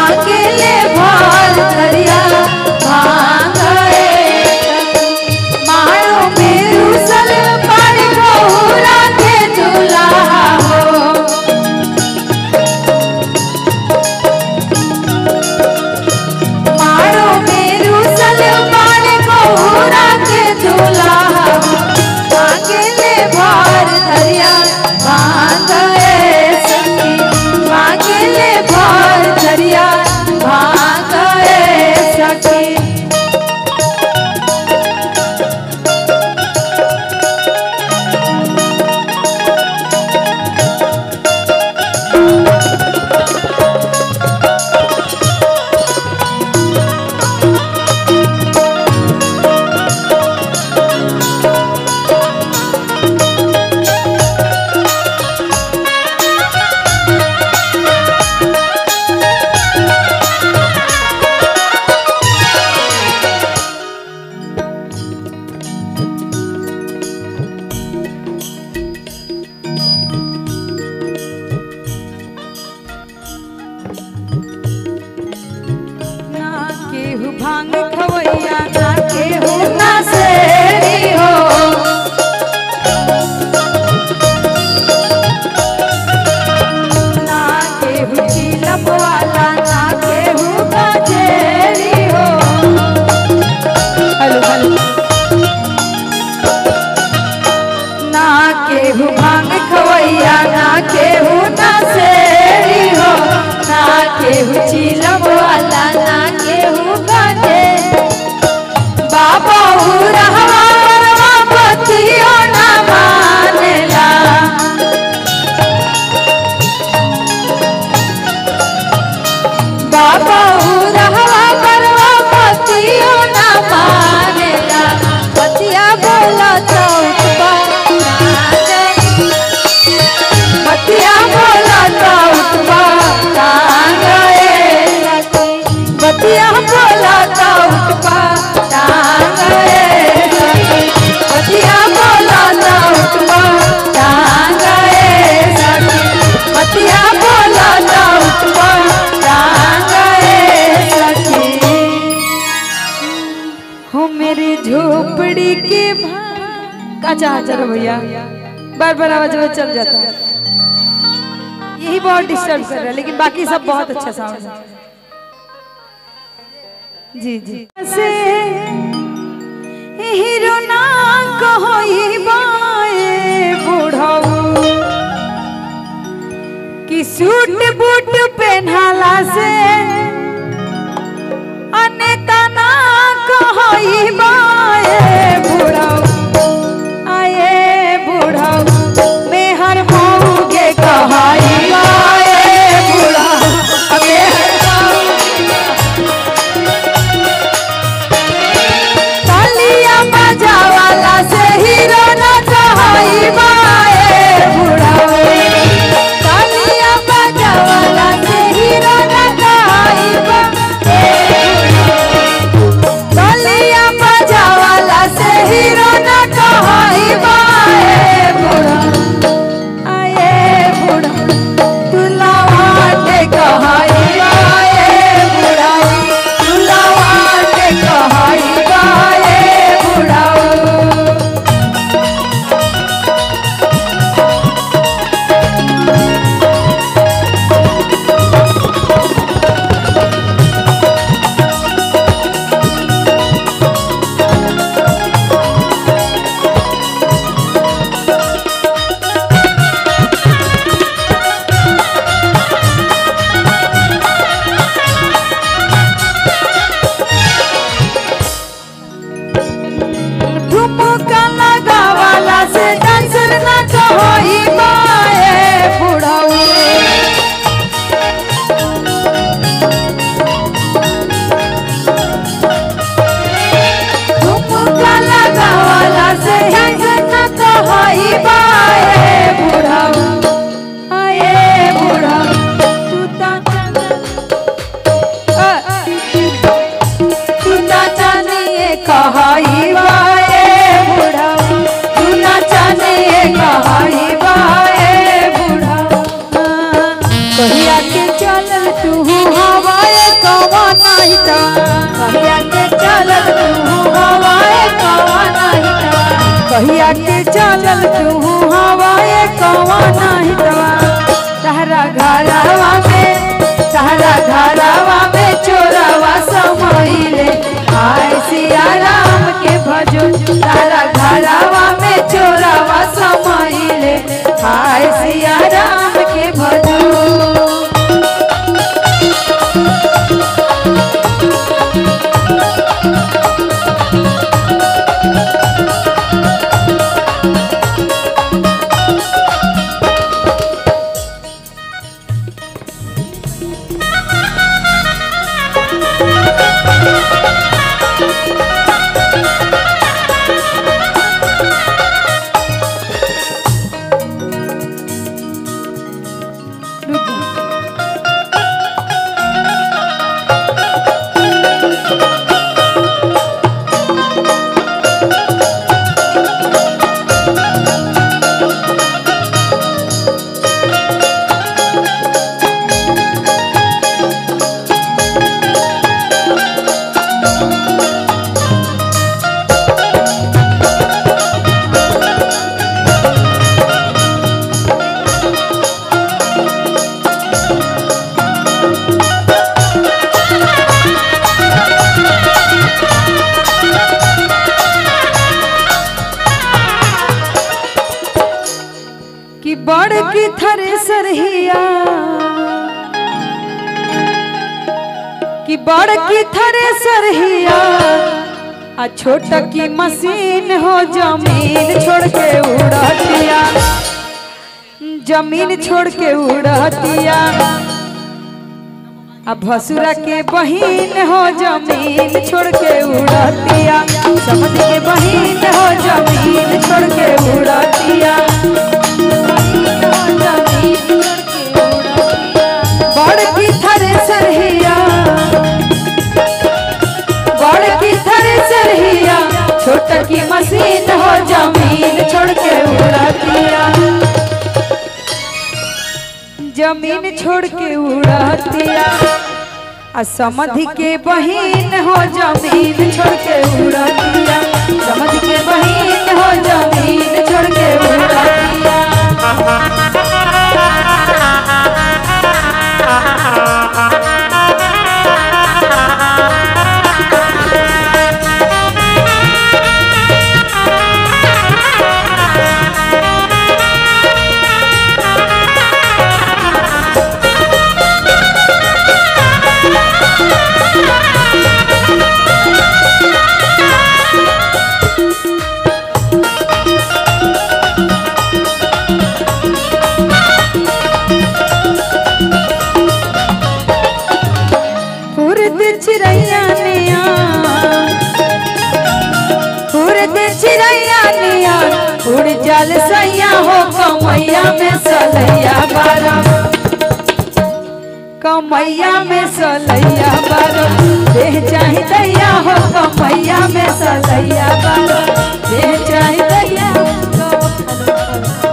मांगेले भर धरिया भांगे मारो मेरू सल पर बहुरा के दुल्हा हो मारो मेरू सल पर बहुरा के दुल्हा मांगेले भर धरिया भांगे सखी मांगेले भर धरिया भांगे सखी ना केहू भांग खवैया ना केहू ना सेरी हो ना केहू चिलम वाला ना केहू गजेरी हो हेलो हेलो ना केहू भांग खवैया ना केहू ना सेरी हो ना केहू चिलम वाला ना केहू गजे बाबा उरहवा परवा बतियो ना मानेला बाबा उरहवा परवा बतियो ना मानेला बतिया बोला तो उठबा बतिया बोला तो उठबा टांगे बतिया बोला तो उठबा टांगे बतिया बोला तो उठबा टांगे बतिया बोला तो उठबा टांगे सखी हो मेरी झोपड़ी के का चाह चलो भैया बार बार आवाज में चल जाता है यही बहुत डिस्टर्ब कर रहा है लेकिन बाकी सब बहुत अच्छा साउंड है जी जी से हीरो ना कहोई बाए बुढ़ऊ कि सूट बूट पहनाला से अनेता ना कहोई बाए बुढ़ऊ आए बुढ़ऊ मैं हर मऊगे कहाई आए बुढ़ऊ अबे तालिया बजावाला से हीरो ना कहाई बाए बुढ़ऊ तालिया बजावाला से हीरो नाही तवा कहिया के चलल तू हवाए कवा नाही तवा कहिया के चलल तू हवाए कवा नाही तवा तहरा घरवा में तहरा घरवा में चोरवा समोइले आय सिया राम के भजो तहरा घरवा में चोरवा समोइले आय सिया राम के भजो कि बड़ की थरे सरहिया कि बड़ की थरे सरहिया आ छोट की मशीन हो जमीन छोड़ के उड़तिया जमीन छोड़ के उड़तिया अब भसुरा के बहिन हो जमीन छोड़ के उड़तिया समझ के बहिन हो जमीन छोड़ के उड़तिया बड़ की थरे सरहिया बड़ की थरे सरहिया छोट की मशीन हो जमीन छोड़ के उड़तिया जमीन छोड़ के उड़तिया आ समधि के बहिन हो जमीन छोड़ के उड़तिया समझ के बहिन हो जमीन छोड़ के उड़तिया उर्द चिड़ैया निया उर्द चिड़ैया निया उड़ जल सैया हो कमैया में सलैया बारा कमैया में सलैया बारा देह चाही दैया हो कमैया में सलैया बारा देह चाही दैया हो